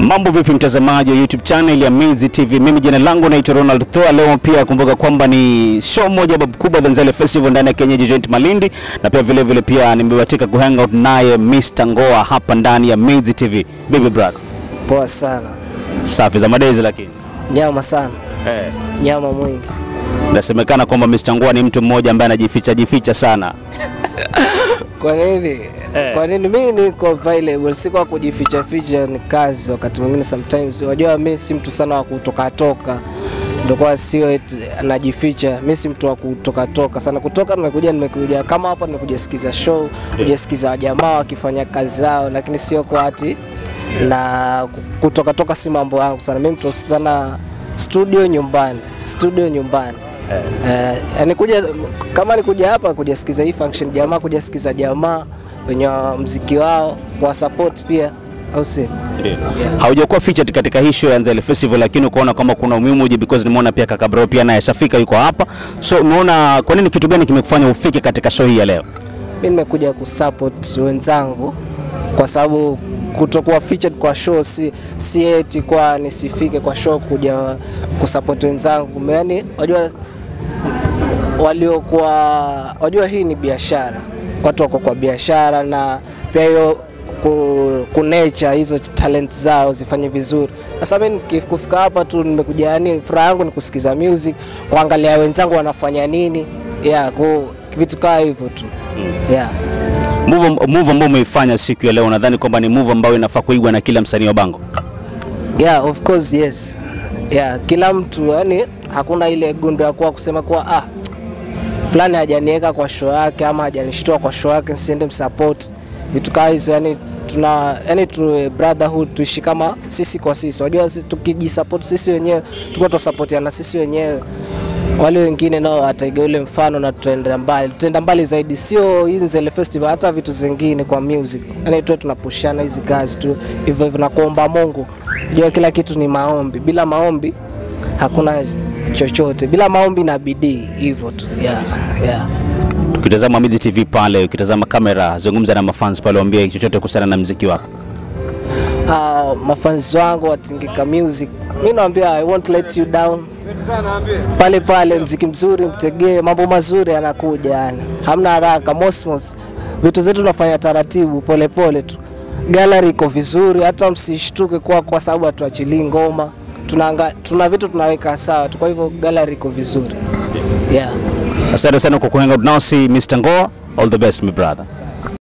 Mambo vipi mtazamaji wa YouTube channel ya Mizi TV. Mimi jina langu naitwa Ronald Thoa. Leo pia kumbuka kwamba ni show moja babu kubwa Zanzale Festival ndani ya Kienyeji Joint Malindi na pia vile vile pia nimebahatika kuhang out naye Mr. Ngoa hapa ndani ya Mizi TV. Baby brother. Poa sana, Safi za madezi lakini. nyama sana, Eh. nyama mwingi. Inasemekana kwamba Mr. Ngoa ni mtu mmoja ambaye anajificha jificha sana. Kwa nini? Kwa nini mimi niko available? Si kwa kujificha ficha, ni kazi. Wakati mwingine sometimes, unajua mimi si mtu sana wa kutoka toka, ndio kwa sio eti anajificha. Mimi si mtu wa kutoka toka sana. Kutoka nimekuja, nimekuja kama hapa, nimekuja sikiza show, kuja sikiza wajamaa wakifanya kazi zao, lakini sio kwa ati na kutoka toka, si mambo yangu sana. Mimi mtu sana studio nyumbani, studio nyumbani. Eh, yani kuja kama nikuja hapa kuja sikiza hii function jamaa, kuja sikiza jamaa wenye mziki wao kwa support pia, au si? Haujakuwa featured katika hii show ya Nzale Festival, lakini ukaona kama kuna umuhimu uje because nimeona pia kaka bro pia naye shafika yuko hapa. So umeona kwa nini kitu gani kimekufanya ufike katika show hii ya leo? Mimi nimekuja kusupport wenzangu kwa sababu kutokuwa featured kwa show si, si eti kwa nisifike kwa show kuja kusupport wenzangu. Yaani wajua waliokuwa wajua hii ni biashara, watu wako kwa biashara na pia hiyo ku, kunecha hizo talent zao zifanye vizuri. Sasa mimi niki- kufika hapa tu nimekuja, yani furaha yangu ni kusikiza music, kuangalia wenzangu wanafanya nini, yeah, ku, vitu kama hivyo tu yeah. Move, move ambayo umeifanya siku ya leo, nadhani kwamba ni move ambayo inafaa kuigwa na kila msanii wa Bango. Yeah, of course yes. Yeah, kila mtu yani hakuna ile gundo ya kuwa kusema kuwa ah, fulani hajaniweka kwa show yake ama hajanishtua kwa show yake nisiende msupport. Vitu kama hizo yani tuna yani tu brotherhood tuishi kama sisi kwa sisi. Unajua sisi tukijisupport sisi wenyewe tuko tusupportiana sisi wenyewe wale wengine nao wataiga ule mfano na tutaenda mbali, tutaenda mbali zaidi, sio hii Nzele Festival, hata vitu zingine kwa music. Yani tu tunapushana hizi kazi tu hivyo hivyo na kuomba Mungu. Unajua kila kitu ni maombi, bila maombi hakuna chochote, bila maombi na bidii, hivyo tu yeah, yeah. Ukitazama Mizi TV pale, ukitazama kamera, zungumza na mafans pale, waambie chochote kuhusiana na mziki wako. Uh, mafanzi wangu watingika music, mi naambia I won't let you down pale pale, mziki mzuri mtegee, mambo mazuri yanakuja, yani hamna haraka. Mosmos, vitu zetu tunafanya taratibu, polepole pole tu. Gallery iko vizuri, hata msishtuke kwa kwa sababu hatuachilii ngoma, tuna, tuna vitu tunaweka sawa tu, kwa hivyo gallery iko vizuri yeah. Asante sana kwa kuhang out nasi Mr. Ngoa. All the best my brother.